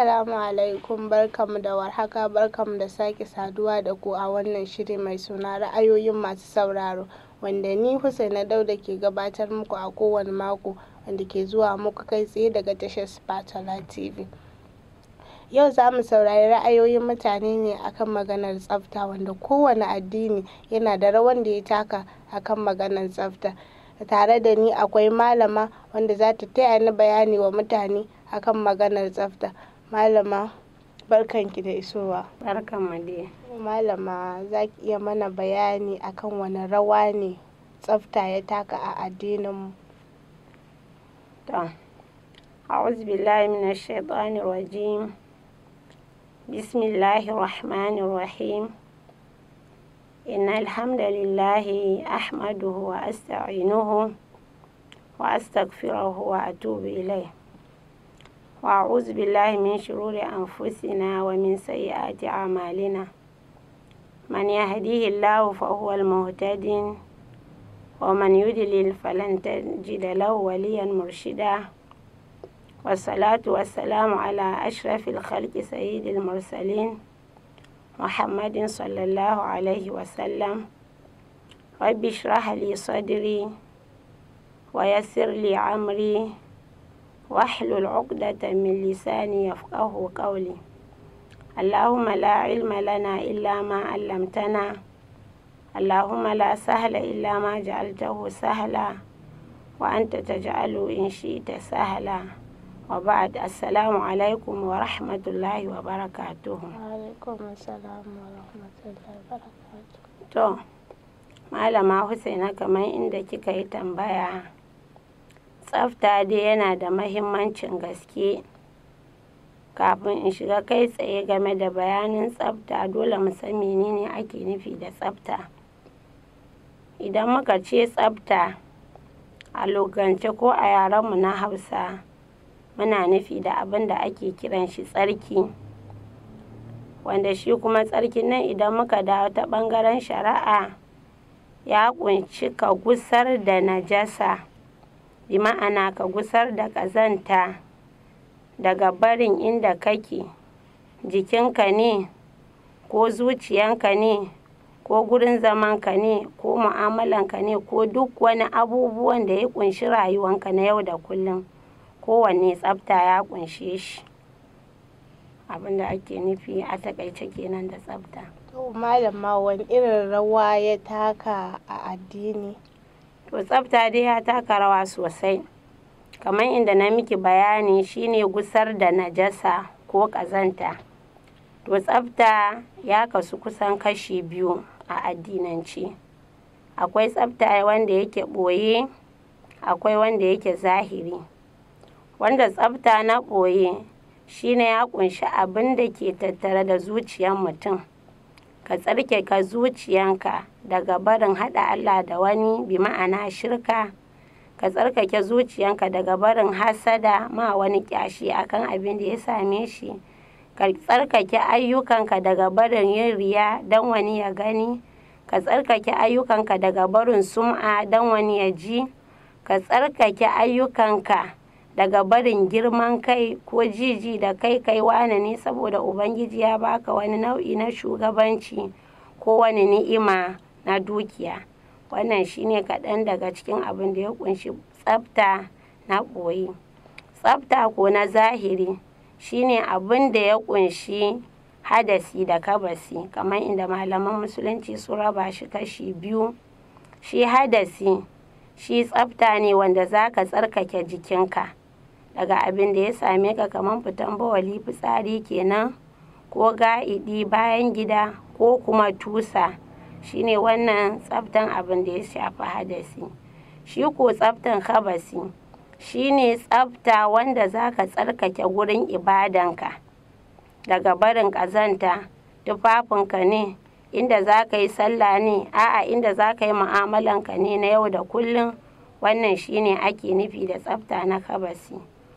Assalamu alaikum barkamu da warhaka barkamu da sake saduwa da ku a wannan shiri mai suna ra'ayoyin masu sauraro wanda ni Husaina Dauda ke gabatar muku a kowane mako wanda ke zuwa muku kai tsaye daga tashar Spatala TV. Yau za mu saurari ra'ayoyin mutane ne akan maganar tsafta wanda kowane addini yana da rawan da ya taka akan maganar tsafta. Tare da ni akwai malama wanda za ta taya ni bayani wa mutane akan maganar tsafta. Malama barkanki da isowa. Barkanmu dai. Malama za ki iya mana bayani akan wani rawa ne tsafta ya taka a addininmu. To, a'udhu billahi minash shaitanir rajim. Bismillahir rahmanir rahim. إن الحمد لله أحمده وأستعينه وأستغفره وأتوب إليه وأعوذ بالله من شرور أنفسنا ومن سيئات أعمالنا من يهديه الله فهو المهتد ومن يضلل فلن تجد له وليا مرشدا والصلاة والسلام على أشرف الخلق سيد المرسلين محمد صلى الله عليه وسلم رب اشرح لي صدري ويسر لي عمري واحلل عقدة من لساني يفقه قولي اللهم لا علم لنا إلا ما علمتنا اللهم لا سهل إلا ما جعلته سهلا وأنت تجعل إن شئت سهلا وبعد السلام عليكم ورحمة الله وبركاته Alaikum assalam wa rahmatullahi wa barakatuh. To, Malama Husaina kamar inda kika yi tambaya, tsafta dai yana da mahimmancin gaske. Kafin in shiga kai tsaye game da bayanin tsafta dole mu san menene ake nufi da tsafta. Idan muka ce tsafta a lugance ko a yarenmu na Hausa, muna nufi da abin da ake kiran shi tsarki. wanda shi kuma tsarkin nan idan muka dawo ta ɓangaren shari'a ya ƙunshi ka gusar da najasa bi ma'ana ka gusar da ƙazanta daga barin inda kake jikinka ne ko zuciyanka ne ko gurin zamanka ne ko mu'amalanka ne ko duk wani abubuwan da ya ƙunshi rayuwanka na yau da kullum kowanne tsafta ya ƙunshe shi abin da ake nufi a takaice kenan da tsafta. To malama wani irin rawa ya taka a addini? To tsafta dai ya taka rawa sosai. Kamar inda na miki bayani shine gusar da najasa ko ƙazanta. To tsafta ya kasu kusan kashi biyu a addinance. Akwai tsafta wanda yake ɓoye, akwai wanda yake zahiri. Wanda tsafta na ɓoye shine ya ƙunshi abin da ke tattare da zuciyar mutum ka tsarkake zuciyanka daga barin haɗa Allah da wani bi ma'ana shirka ka tsarkake zuciyanka daga barin hasada ma wani ƙyashi akan abin da ya same shi ka tsarkake ayyukanka daga barin yin riya don wani ya gani ka tsarkake ayyukanka daga barin sum'a don wani ya ji ka tsarkake ayyukanka daga barin girman kai ko jiji da kai kai wane ne saboda ubangiji ya baka wani nau'i na shugabanci ko wani ni'ima na dukiya wannan shine kaɗan daga cikin abin da ya kunshi tsafta na ɓoye tsafta ko na zahiri shine abin da ya kunshi hadasi da kabasi kamar inda malaman musulunci su raba shi kashi biyu shi hadasi shi tsafta ne wanda za ka tsarkake jikinka daga abin da ya same ka kamar fitan bawali fitsari kenan ko ga'idi bayan gida ko kuma tusa shine wannan tsaftan abin da ya shafi hadasi shi ko tsaftan kabasi shine tsafta wanda za ka tsarkake gurin ibadanka daga barin ƙazanta tufafinka ne inda za ka yi sallah ne a'a inda za ka yi mu'amalanka ne na yau da kullum wannan shine ake nufi da tsafta na kabasi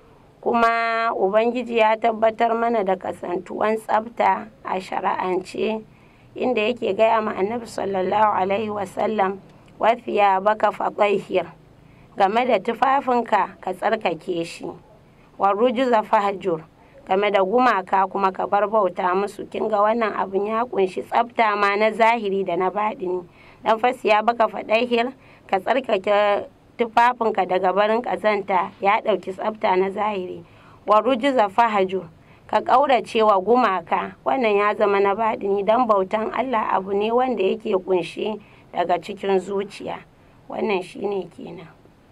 kuma ubangiji ya tabbatar mana da kasantuwan tsafta a shari'ance inda yake gaya ma annabi sallallahu alaihi wasallam wafiya baka faƙaihir game da tufafinka ka tsarkake shi wa rujuza fahjur game da gumaka kuma ka bar bauta musu kin ga wannan abin ya kunshi tsafta ma na zahiri da na baɗini dan fasiya baka faɗahir ka tsarkake tufafinka daga barin ƙazanta ya ɗauki tsafta na zahiri wa rujuza fahaju ka ƙaurace wa gumaka wannan ya zama na baɗini don bautan Allah abu ne wanda yake kunshi daga cikin zuciya wannan shine kenan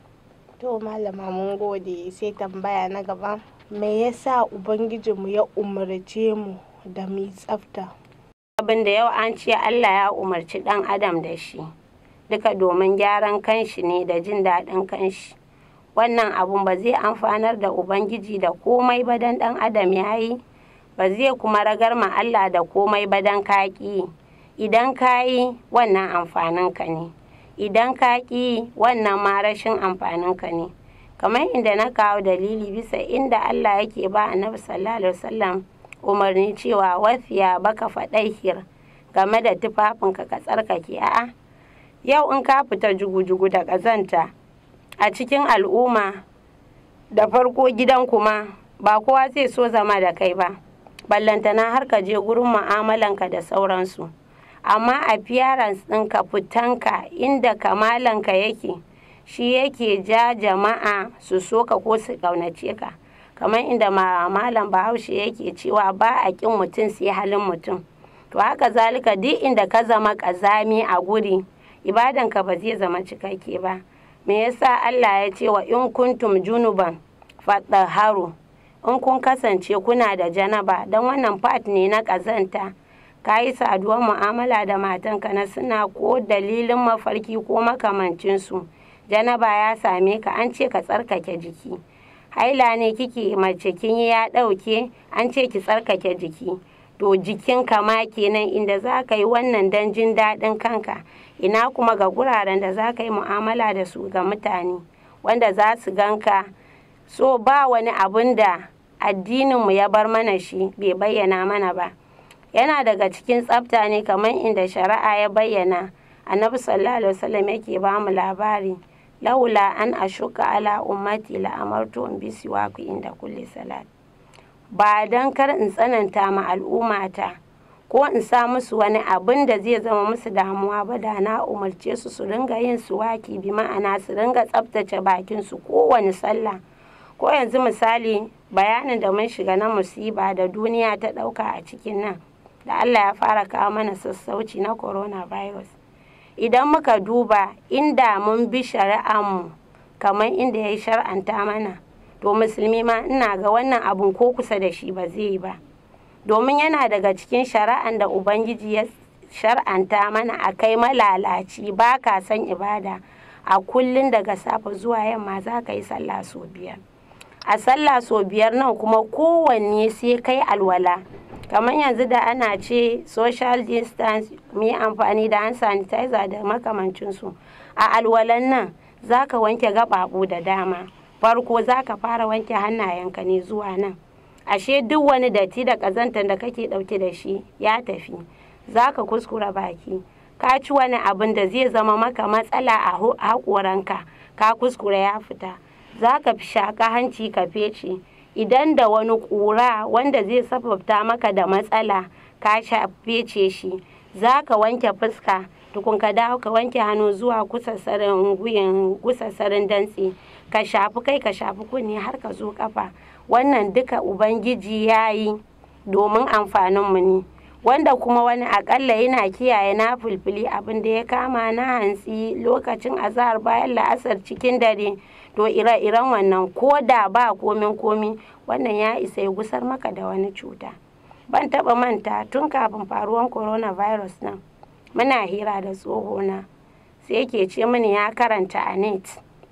to malama mun gode sai tambaya na gaba me yasa ubangijinmu ya umarce mu da mu tsafta abin da yau an ce Allah ya umarci ɗan adam da shi duka domin gyaran kanshi ne da jin daɗin kanshi wannan abun ba zai amfanar da ubangiji da komai ba dan ɗan adam ya yi ba zai kuma ragar ma Allah da komai ba dan kaƙi idan ka yi wannan amfaninka ne idan ka ƙi wannan ma rashin amfaninka ne kamar inda na kawo dalili bisa inda Allah yake ba annabi sallallahu alaihi wasallam umarni cewa wafiya baka faɗaihir game da tufafinka ka tsarkake a'a yau in ka fita jugu-jugu da ƙazanta a cikin al'umma da farko gidan kuma ba kowa zai so zama da kai ba ballantana har ka je gurin mu'amalanka da sauransu amma appearance ɗinka fitanka inda kamalanka yake shi yake ja jama'a su so ka ko su ƙaunace ka kamar inda malam bahaushe yake cewa ba a ƙin mutum sai halin mutum to haka zalika duk inda ka zama ƙazami a guri ibadanka ba zai zama cikakke ba me yasa Allah ya ce wa in kuntum junuban fatahharu in kun kasance kuna da janaba don wannan part ne na ƙazanta ka yi saduwar mu'amala da matanka na suna ko dalilin mafarki ko makamancinsu janaba ya same ka an ce ka tsarkake jiki haila ne kike mace kin ya ɗauke an ce ki tsarkake jiki to jikin ma kenan inda za ka yi wannan don jin daɗin kanka ina kuma ga guraren da za ka yi mu'amala da su ga mutane wanda za su ganka so ba wani abun da addininmu ya bar mana shi bai bayyana mana ba yana daga cikin tsafta ne kamar inda shari'a ya bayyana annabi sallallahu alaihi wasallam yake ba mu labari laula an ashuka ala ummati la amartu in bi siwaku inda kulli salat ba dan kar in tsananta ma al'ummata ko in sa musu wani abin da zai zama musu damuwa ba da na umarce su su ringa yin suwaki bi ma'ana su ringa tsaftace bakin su kowane sallah ko yanzu misali bayanin da mun shiga na musiba da duniya ta ɗauka a cikin nan da Allah ya fara kawo mana sassauci na coronavirus idan muka duba inda mun bi shari'anmu kamar inda ya yi shar'anta mana to musulmi ma ina ga wannan abun ko kusa da shi ba zai yi ba domin yana daga cikin shari'an da ubangiji ya shar'anta mana a kai malalaci ba ka san ibada a kullum daga safe zuwa yamma za ka yi sallah sau biyar a sallah sau biyar nan kuma kowanne sai kai alwala kamar yanzu da ana ce social distance mu yi amfani da hand sanitizer da makamancinsu a alwalan nan za ka wanke gaɓaɓu da dama farko za ka fara wanke hannayenka ne zuwa nan ashe duk wani datti da ƙazantar da kake ɗauke da shi ya tafi za ka kuskura baki ka ci wani abin da zai zama maka matsala a haƙoranka ka kuskura ya fita za ka fi shaƙa hanci ka fece idan da wani ƙura wanda zai sababta maka da matsala ka fece shi za ka wanke fuska tukun ka dawo ka wanke hannu zuwa kusassarin guyin kusassarin dantse ka shafi kai ka shafi kunne har ka zo kafa wannan duka ubangiji ya yi domin amfaninmu ne wanda kuma wani akalla yana kiyaye na fulfili abin da ya kama na hantsi lokacin azahar bayan la'asar cikin dare to ire-iren wannan ko da ba komin komi wannan ya isa ya gusar maka da wani cuta ban taba manta tun kafin faruwan coronavirus nan muna hira da tsohona sai yake ce mini ya karanta a net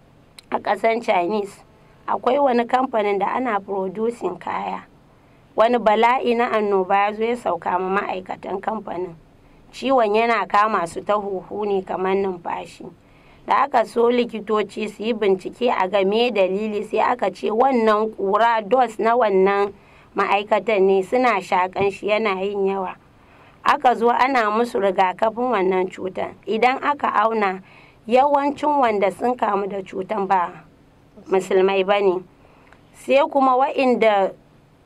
a ƙasan chinese akwai wani kamfanin da ana producing kaya wani bala'i na annoba ya zo ya sauka ma ma'aikatan kamfanin ciwon yana kama su ta huhu ne kamar numfashi da aka so likitoci su yi bincike a game dalili sai aka ce wannan kura dos na wannan ma'aikatan ne suna shakan shi yana yin yawa aka zo ana musu rigakafin wannan cutar idan aka auna yawancin wanda sun kamu da cutar ba musulmai ba ne sai kuma wa'inda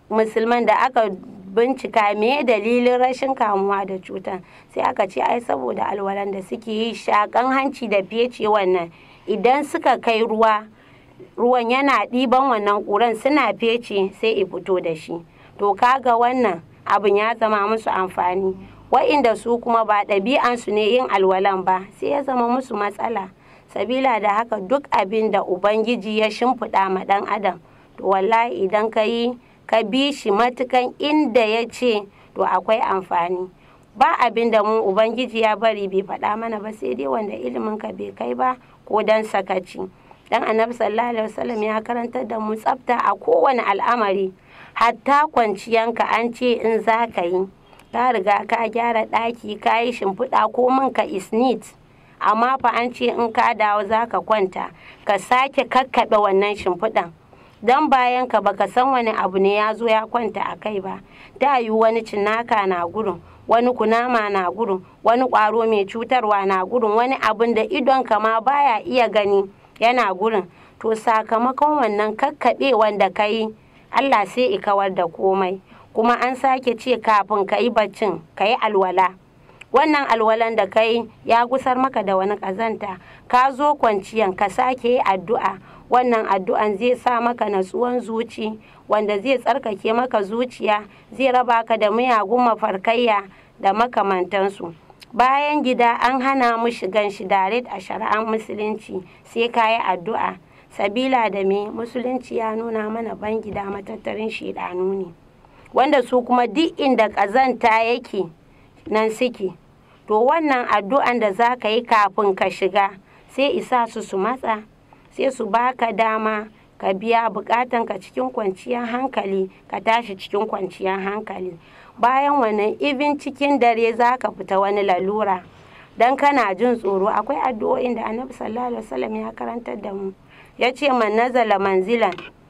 musulman da aka bincika me dalilin rashin kamuwa da cutar sai aka ce ai saboda alwalan da suke yi shakan hanci da fece wannan idan suka kai ruwa ruwan yana ɗiban wannan ƙuran suna fece sai i fito da shi to kaga wannan abin ya zama musu amfani wa'inda su kuma ba ɗabi'ansu ne yin alwalan ba sai ya zama musu matsala sabila da haka duk abin da ubangiji ya shimfiɗa ma ɗan adam to wallahi idan ka yi ka bi shi matukan inda ya ce to akwai amfani ba abin da mu ubangiji ya bari bai faɗa mana ba sai dai wanda ilimin ka bai kai ba ko dan sakaci dan annabi sallallahu alaihi wasallam ya karantar da mu tsafta a kowane al'amari hatta kwanciyanka an ce in za ka yi ka riga ka gyara ɗaki ka yi shimfiɗa ko min ka isnit amma fa an ce in ka dawo za ka kwanta ka sake kakkaɓe wannan shimfiɗan don bayan ka baka san wani abu ne ya zo ya kwanta a kai ba ta yi wani cinnaka na gurin wani kunama na gurin wani ƙwaro mai cutarwa na gurin wani abin da idon ka ma baya iya gani yana gurin to sakamakon wannan kakkaɓe wanda ka yi allah sai i kawar da komai kuma an sake ce kafin ka yi baccin ka yi alwala wannan alwalan da ka yi ya gusar maka da wani ƙazanta ka zo kwanciyan ka sake yi addu'a wannan addu'an zai sa maka natsuwan zuci wanda zai tsarkake maka zuciya zai raba ka da miyagun mafarkayya da makamantansu bayan gida an hana mu shigan shi direct a shari'ar musulunci sai ka yi addu'a sabila da me musulunci ya nuna mana ban gida matattarin shidanu ne wanda su kuma duk inda ƙazanta yake nan suke to wannan addu'an da za ka yi kafin ka shiga sai isa su su matsa sai su baka dama ka biya bukatanka cikin kwanciyar hankali ka tashi cikin kwanciyar hankali bayan wannan ibin cikin dare za ka fita wani lalura don kana jin tsoro akwai addu'o'in da annabi sallallahu alaihi wasallam ya karantar da mu ya ce man nazala manzilan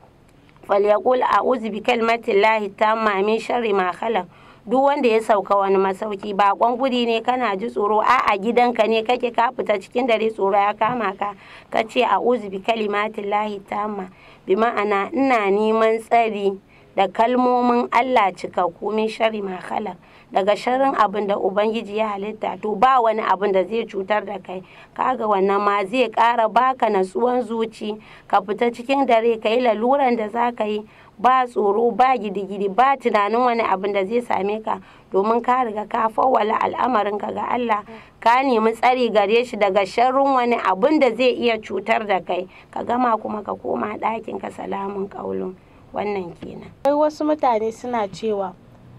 falyaqul a'udhu bi kalimatillahi tamma min sharri ma khalaq duk wanda ya sauka wani masauki bakon guri ne kana ji tsoro a a gidanka ne kake ka fita cikin dare tsoro ya kama ka ka ce a bi kalimatin lahi tamma bi ma'ana ina neman tsari da kalmomin Allah cikakku min shari ma khalaq daga sharrin abin da ubangiji ya halitta to ba wani abin da zai cutar da kai kaga wannan ma zai ƙara baka natsuwan zuci ka fita cikin dare ka yi laluran da za ka yi ba tsoro ba gidigidi ba tunanin wani abin da zai same ka domin ka riga ka fawwala al'amarinka ga Allah ka nemi tsari gare shi daga sharrin wani abin da zai iya cutar da kai ka gama kuma ka koma ɗakin ka salamun ƙaulun wannan kenan. Akwai wasu mutane suna cewa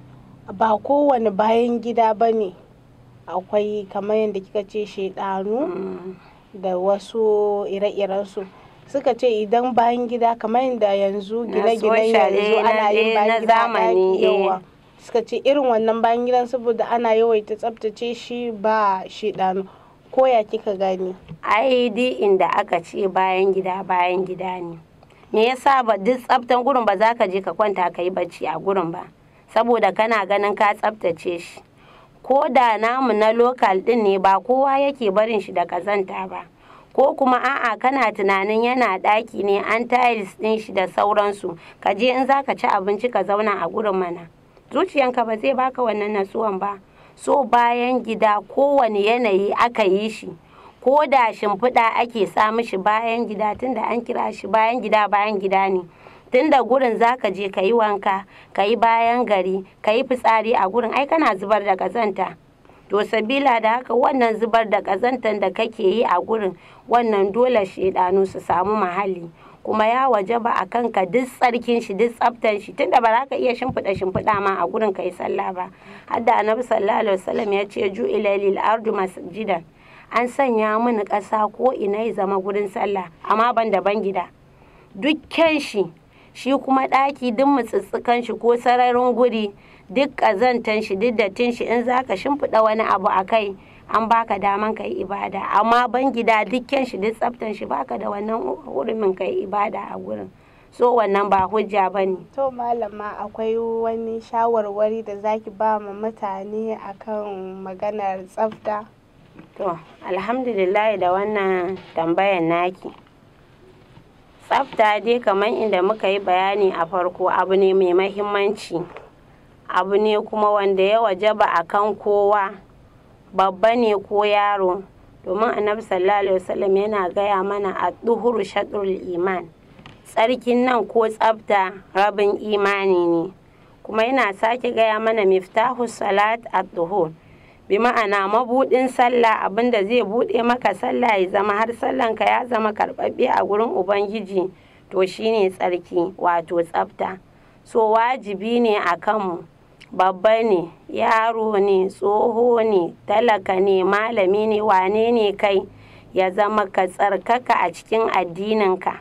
ba kowane bayan gida ba ne akwai kamar yadda kika ce shaidanu da wasu ire-irensu. suka ce idan bayan gida kamar yadda yanzu gine-ginen yanzu ana yin bayan gida ɗaki yawa suka ce irin wannan bayan gidan saboda ana yawaita tsabtace shi ba shi ɗanu ko ya kika gani ai duk inda aka ce bayan gida bayan gida ne me yasa ba duk tsabtan gurin ba za ka je ka kwanta ka yi bacci a gurin ba saboda kana ganin ka tsabtace shi ko da namu na lokal ɗin ne ba kowa yake barin shi da kazanta ba ko kuma a'a kana tunanin yana ɗaki ne an tiles ɗin shi da sauransu ka je in zaka ci abinci ka zauna a gurin mana zuciyanka ba zai baka wannan natsuwan ba so bayan gida kowane yanayi aka yi shi ko da shimfiɗa ake sa mishi bayan gida tunda an kira shi bayan gida bayan gida ne tunda gurin zaka je ka yi wanka ka yi bayan gari ka yi fitsari a gurin ai kana zubar da ƙazanta to sabila da haka wannan zubar da ƙazantar da kake yi a gurin wannan dole shaidanu su samu mahalli kuma ya waje ba a kanka duk tsarkin shi duk tsaftan shi tunda ba za ka iya shimfiɗa shimfiɗa ma a gurin ka yi sallah ba hadda annabi sallallahu alaihi wasallam ya ce ju ila lil ardu masjidan an sanya mini ƙasa ko ina ya zama gurin sallah amma ban da ban gida dukkan shi shi kuma ɗaki duk mutsutsukan shi ko sararin guri duk ƙazantan shi duk dattin shi in zaka shimfiɗa wani abu a kai an baka daman ka yi ibada amma ban gida dukkan shi duk tsaftan shi baka da wannan hurumin ka yi ibada a gurin so wannan ba hujja ba ne to malama akwai wani shawarwari da zaki ba ma mutane akan maganar tsafta to alhamdulillah da wannan tambayan naki tsafta dai kamar inda muka yi bayani a farko abu ne mai mahimmanci abu ne kuma wanda ya wajaba a kan kowa babba ne ko yaro domin annabi sallallahu alaihi wasallam yana gaya mana a duhuru shatrul iman tsarkin nan ko tsafta rabin imani ne kuma yana sake gaya mana miftahu salat at-duhur bi ma'ana mabudin sallah abinda zai bude maka sallah ya zama har sallanka ya zama karbabbe a gurin ubangiji to shine tsarki wato tsafta so wajibi ne a kanmu babba ne yaro ne tsoho ne talaka ne malami ne wane ne kai ya zama ka tsarkaka a cikin addininka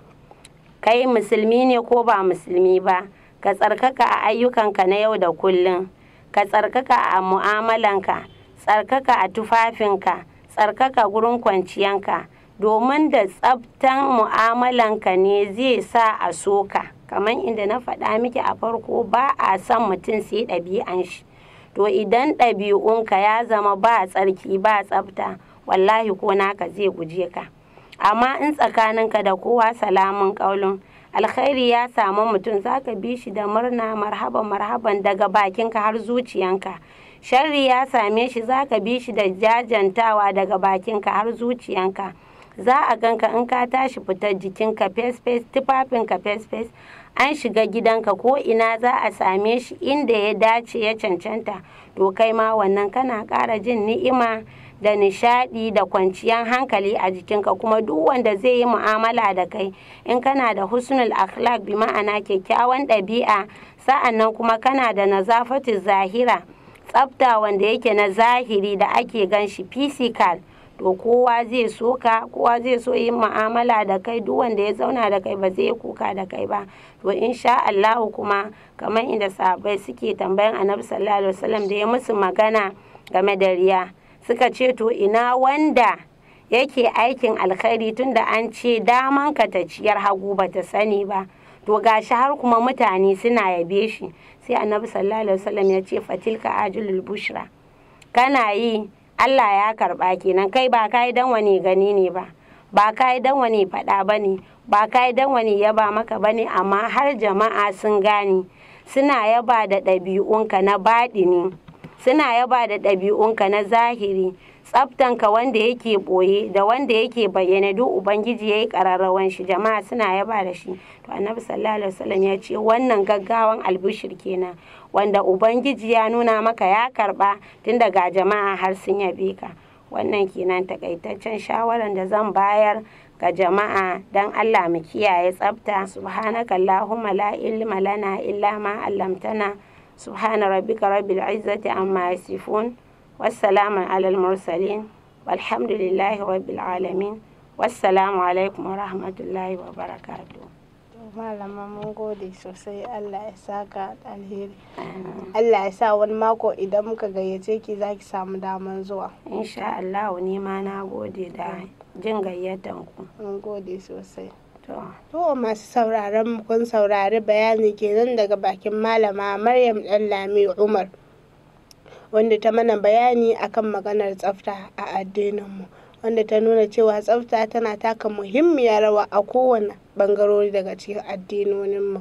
kai musulmi ne ko ba musulmi ba ka tsarkaka a ayyukanka na yau da kullum ka tsarkaka a mu'amalanka tsarkaka a tufafinka tsarkaka gurin kwanciyanka domin da tsaftan mu'amalanka ne zai sa a soka kamar inda na faɗa miki a farko ba a son mutum sai ɗabi'an shi to idan ɗabi'unka ya zama ba tsarki ba tsafta wallahi ko naka zai guje ka amma in tsakaninka da kowa salamun ƙaulun alkhairi ya samu mutum zaka bi shi da murna marhaban marhaban daga bakinka har zuciyanka sharri ya same shi zaka bi shi da jajantawa daga bakinka har zuciyanka za a ganka in ka tashi fitar jikinka fes fes tufafinka fes fes an shiga gidanka ko ina za a same shi inda ya dace ya cancanta to kai ma wannan kana ƙara jin ni'ima da nishaɗi da kwanciyar hankali a jikinka kuma duk wanda zai yi mu'amala da kai in kana da husnul akhlaq bi ma'ana kyakkyawan ɗabi'a sa'annan kuma kana da nazafatu zahira tsafta wanda yake na zahiri da ake gan shi physical to kowa zai so ka kowa zai so yin mu'amala da kai duk wanda ya zauna da kai ba zai kuka da kai ba to insha Allah kuma kamar inda sahabbai suke tambayan annabi sallallahu alaihi wasallam da ya musu magana game da riya suka ce to ina wanda yake aikin alkhairi tunda an ce daman ka ta ciyar hagu ba ta sani ba to gashi har kuma mutane suna yabe shi sai annabi sallallahu alaihi wasallam ya ce fatilka ajulul bushra kana yi Allah ya karba kenan kai ba kai dan wani gani ne ba ba kai dan wani faɗa ba ne ba kai dan wani yaba maka ba ne amma har jama'a sun gane suna yaba da ɗabi'unka na baɗini suna yaba da ɗabi'unka na zahiri tsaftanka wanda yake ɓoye da wanda yake bayyana duk ubangiji ya yi ƙararrawan shi jama'a suna yaba da shi to annabi sallallahu alaihi wasallam ya ce wannan gaggawan albishir kenan wanda ubangiji ya nuna maka ya karba tun daga jama'a har sun yabe ka wannan kenan takaitaccen shawaran da zan bayar ga jama'a don Allah mu kiyaye tsafta subhanaka allahumma la ilma lana illa ma 'allamtana subhana rabbika rabbil izzati amma yasifun wassalamu alal mursalin walhamdulillahi rabbil alamin wassalamu alaikum wa rahmatullahi wa barakatuh malama mun gode sosai Allah ya saka alheri Allah ya sa wani mako idan muka gayyace ki za ki samu daman zuwa insha Allah ni ma na gode da jin gayyatan ku mun gode sosai to to masu sauraron mu kun saurari bayani kenan daga bakin malama Maryam Dallami Umar wanda ta mana bayani akan maganar tsafta a addinin mu wanda ta nuna cewa tsafta tana taka muhimmiyar rawa a kowane bangarori daga cikin addinoninmu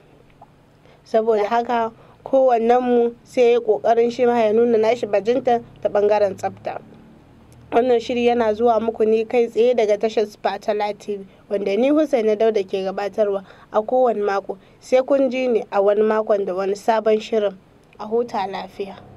saboda haka kowannenmu sai ya kokarin shi ma ya nuna nashi bajinta ta bangaren tsafta wannan shiri yana zuwa muku ne kai tsaye daga tashar spatala tv wanda ni Hussaina dauda ke gabatarwa a kowane mako sai kun ji ni a wani makon da wani sabon shirin a huta lafiya